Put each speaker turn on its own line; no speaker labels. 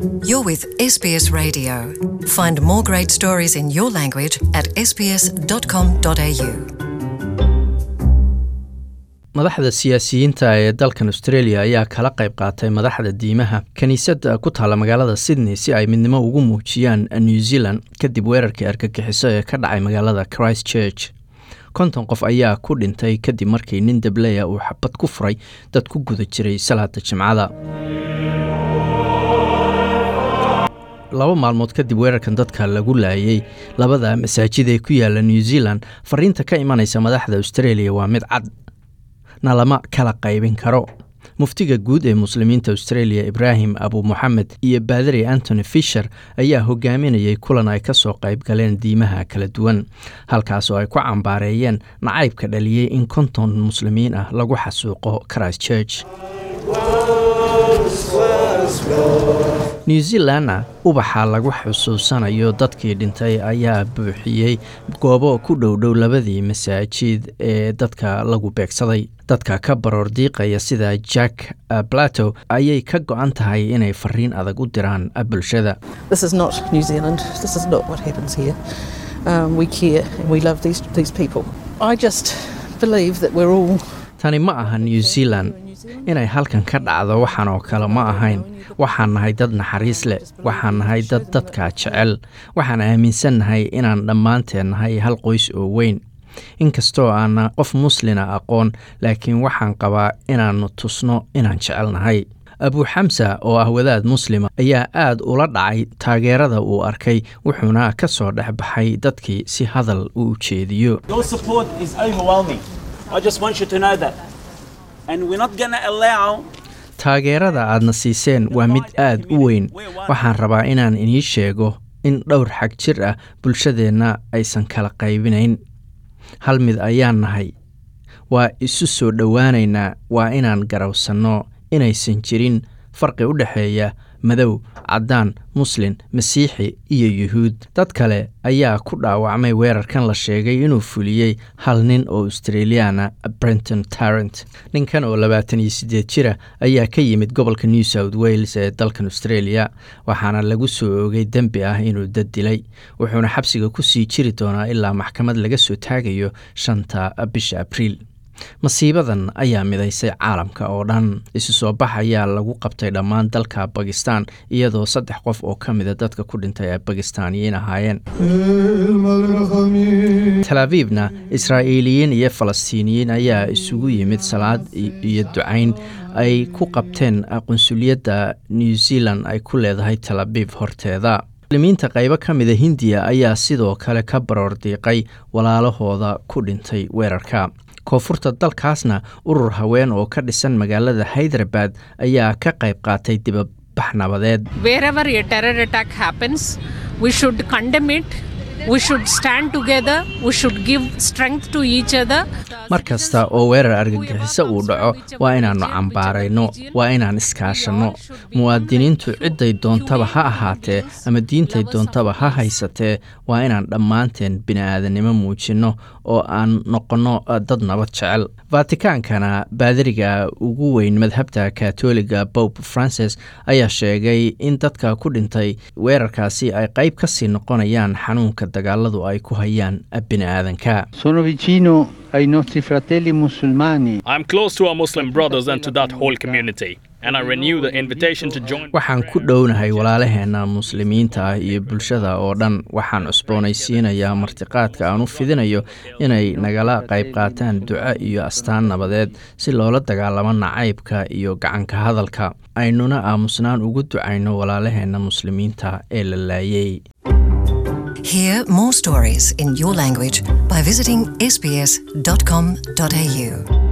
You're with SBS Radio. Find more great stories in your language at sbs.com.au.
madaxda siyaasiyiinta ee dalkan australia ayaa kala qayb qaatay madaxda diimaha kiniisadda ku taalla magaalada sydney si ay midnimo ugu muujiyaan new zealand kadib weerarkii argagixiso ee ka dhacay magaalada christ church konton qof ayaa ku dhintay kadib markii nin dableya uu xabad ku furay dad ku guda jiray salaada jimcada laba maalmood kadib weerarkan dadka lagu laayay labada masaajid ee ku yaala new zealand fariinta ka imanaysa madaxda australia waa mid cad na lama kala qaybin karo muftiga guud ee muslimiinta australia ibraahim abu moxamed iyo baadari antony fisher ayaa hogaaminayay kulan ay ka soo qayb galeen diimaha kala duwan halkaasoo ay ku cambaareeyeen nacaybka dhaliyey in konton muslimiin ah lagu xasuuqo christ church new zealandna ubaxa lagu xusuusanayo dadkii dhintay ayaa buuxiyey goobo ku dhowdhow labadii masaajid ee dadka lagu beegsaday dadka ka baroor diiqaya sida jack plato ayay ka go-an tahay inay fariin adag u diraan bulshada
This is not New Zealand. This is not what happens here. Um, we care and we love these, these people. I just believe that we're all
tani ma aha new zealand inay halkan ka dhacdo waxaan oo kale ma ahayn waxaan nahay dad naxariis leh waxaan nahay dad dadka jecel waxaan aaminsannahay inaan dhammaanteen nahay hal qoys oo weyn inkastoo aana qof muslina aqoon laakiin waxaan qabaa inaannu tusno inaan jecelnahay abu xamsa oo ah wadaad muslima ayaa aad ula dhacay taageerada uu arkay wuxuuna ka soo dhex baxay dadkii si hadal u ujeediyo
Your support is overwhelming. I just want you to know that. And we're not going to allow
taageerada aadna siiseen waa mid aad u weyn waxaan rabaa inaan inii sheego in dhowr xag jir ah bulshadeenna aysan kala qaybinayn hal mid ayaan nahay waa isu soo dhowaanaynaa waa inaan garowsanno inaysan jirin farqi u dhexeeya madow caddaan muslin masiixi iyo yuhuud dad kale ayaa ku dhaawacmay weerarkan la sheegay inuu fuliyey hal nin oo australiana brenton tarrant ninkan oo labaatan iyo siddeed jira ayaa ka yimid gobolka new south wales ee dalkan australia waxaana lagu soo oogay dembi ah inuu dad dilay wuxuuna xabsiga ku sii jiri doonaa ilaa maxkamad laga soo taagayo shanta bisha abriil masiibadan ayaa midaysay caalamka oo dhan isu soo bax ayaa lagu qabtay dhammaan dalka bakistan iyadoo saddex qof oo ka mida dadka ku dhintay ay bakistaaniyiin ahaayeen tel aviibna israa'iiliyiin iyo falastiiniyiin ayaa isugu yimid salaad iyo ducayn ay ku qabteen qunsuliyadda new zealand ay ku leedahay tel abiib horteeda muslimiinta qaybo ka mida hindiya ayaa sidoo kale ka baroor diiqay walaalahooda ku dhintay weerarka koonfurta dalkaasna urur haween oo ka dhisan magaalada haydarabad ayaa ka qayb qaatay dibabax nabadeed
wherever a terror attack happens, we should condemn it. We should stand together. We should give strength to each other.
mar kasta oo weerar argagixiso uu dhaco waa inaannu cambaarayno waa inaan iskaashanno muwaadiniintu cidday doontaba ha ahaatee ama diintay doontaba ha haysatee waa inaan dhammaanteen bini'aadanimo muujinno oo aan noqonno dad nabad jecel vatikaankana baadariga ugu weyn madhabta katoliga pope francis ayaa sheegay in dadka ku dhintay weerarkaasi ay qayb ka sii noqonayaan xanuunka dagaaladu ay ku hayaan bini'aadanka
Sono vicino ai nostri fratelli musulmani.
I'm close to our Muslim brothers and to that whole community, and I renew the invitation to join.
waxaan ku dhownahay walaalaheenna muslimiinta ah iyo bulshada oo dhan waxaan cusboonaysiinayaa martiqaadka aan u fidinayo inay nagala qayb qaataan duco iyo astaan nabadeed si loola dagaalamo nacaybka iyo gacanka hadalka aynuna aamusnaan ugu ducayno walaalaheenna muslimiinta ee la laayay
Hear more stories in your language by visiting sbs.com.au.